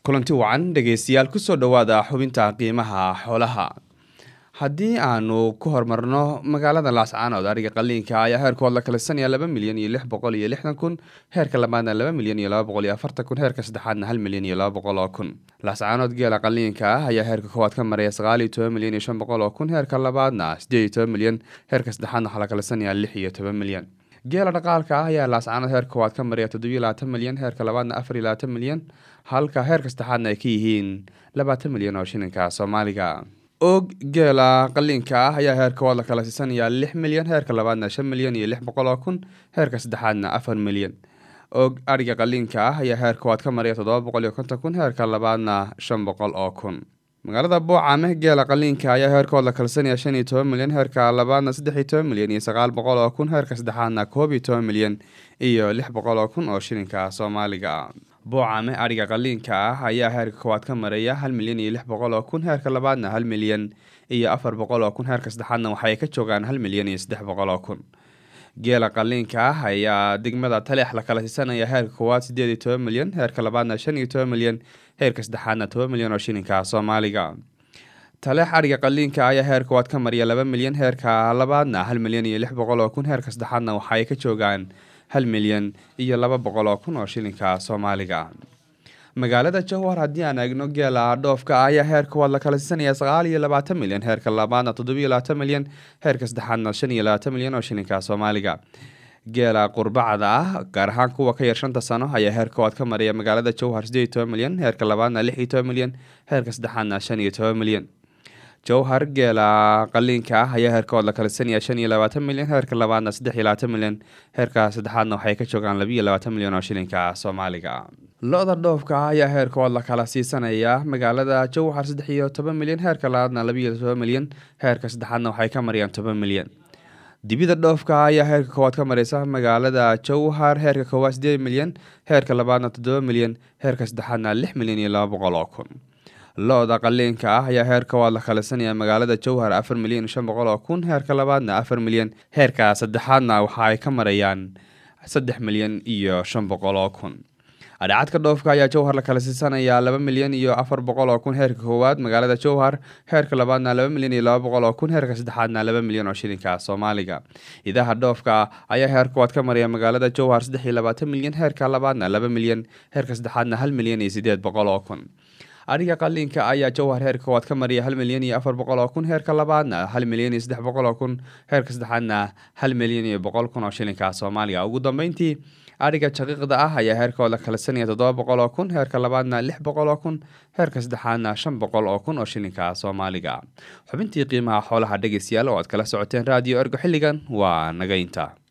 kulanti wacan dhegeystayaal kusoo dhowaada xubinta qiimaha xoolaha haddii aanu ku horumarno magaalada laascaanood ariga qaliinka ayaa heerkood la kalisanaya laba milyan iyo lix boqol iyo lixdan kun heerka labaadna laba milyan iyo laba boqol iyo afartan kun heerka saddexaadna hal milyan iyo laba boqol oo kun laascaanood geela qaliinka ah ayaa heerka koowaad ka maraya sagaal iyo toban milyan iyo shan boqol oo kun heerka labaadna sideed iyo toban milyan heerka saddexaadna waxaa la kalisanaya lix iyo toban milyan geela dhaqaalka ah ayaa laascaanood heerka koowaad ka maraya toddobiyo labaatan milyan heerka labaadna afar iyo labaatan milyan halka heerka saddexaadna ay ka yihiin labaatan milyan oo shilinka soomaaliga og geela qaliinka ah ayaa heerkood la kala siisanayaa lix milyan heerka labaadna shan milyan iyo lix boqol oo kun heerka saddexaadna afar milyan og ariga qaliinka ah ayaa heerkood ka maraya toddoba boqol iyo konton kun heerka labaadna shan boqol oo kun magaalada boocame geela qaliinka ayaa heerkood la kalsanaya shan iyo toban milyan heerka labaadna saddex iyo toban milyan iyo sagaal boqol oo kun heerka saddexaadna koob iyo toban milyan iyo lix boqol oo kun oo shilinka soomaaliga boocame ariga qaliinka ah ayaa heerka koowaad ka maraya hal milyan iyo lix boqol oo kun heerka labaadna hal milyan iyo afar boqol oo kun heerka saddexaadna waxay ka joogaan hal milyan iyo saddex boqol oo kun geela qaliinka ah ayaa degmada taleex la kala siisanaya heerka koowaad sideed iyo toban milyan heerka labaadna shan iyo toban milyan heerka saddexaadna toban milyan oo shilinka soomaaliga taleex ariga qaliinka ayaa heer koowaad ka mariya laba milyan heerka labaadna hal milyan iyo lix boqol oo kun heerka saddexaadna waxaay ka joogaan hal milyan iyo laba boqol oo kun oo shilinka soomaaliga magaalada jowhar haddii aan eegno geela dhoofka ah ayaa heer koowaad la kala siisanaya sagaal iyo labaatan milyan heerka labaadna toddobiyo labaatan milyan heerka saddexaadna shan iyo labaatan milyan oo shilinka soomaaliga geela qurbacda ah gaar ahaan kuwa ka yar shanta sano ayaa heer koowaad ka maraya magaalada jowhar sideed iyo toban milyan heerka labaadna lix iyo toban milyan heerka saddexaadna shan iyo toban milyan jowhar geela qaliinka ah ayaa heerkood la kalisanaya shan iyo labaatan milyan heerka labaadna saddex iyo labaatan milyan heerka saddexaadna waxay ka joogaan labiiyo labaatan milyan oo shilinka soomaaliga lo-da dhoofka ah ayaa heerkood la kala siisanaya magaalada jowhar saddex iyo toban milyan heerka labaadna labiiyo toban milyan heerka saddexaadna waxay ka marayaan toban milyan dibida dhoofka ah ayaa heerka koowaad ka mareysa magaalada jowhar heerka koowaad sideed milyan heerka labaadna toddoba milyan heerka saddexaadna lix milyan iyo laba boqol oo kun lo-da qaliinka ah ayaa heer koowaad la kalisanaya magaalada jowhar afar milyan shan boqol oo kun heerka labaadna afar milyan heerka saddexaadna waxa ay ka marayaan saddex milyan iyo shan boqol oo kun adhacadka dhoofka ayaa jowhar la kala siisanaya laba milyan iyo afar boqol oo kun heerka koowaad magaalada jowhar heerka labaadna laba milyan iyo laba boqol oo kun heerka saddexaadna laba milyan oo shilinka soomaaliga idaha dhoofka ayaa heer koowaad ka maraya magaalada jowhar saddex iyo labaatan milyan heerka labaadna laba milyan heerka saddexaadna hal milyan iyo sideed boqol oo kun ariga qaliinka ayaa jowhar heerka koowaad ka mariya hal milyan iyo afar boqol oo kun heerka labaadna hal milyan iyo saddex boqol oo kun heerka saddexaadna hal milyan iyo boqol kun oo shilinka soomaaliga ugu dambeyntii ariga jaqiiqda ah ayaa heerkood la kalisanaya toddoba boqol oo kun heerka labaadna lix boqol oo kun heerka saddexaadna shan boqol oo kun oo shilinka soomaaliga xubintii qiimaha xoolaha dhegeystayaal oo aad kala socoteen raadiyo ergo xilligan waa nagaynta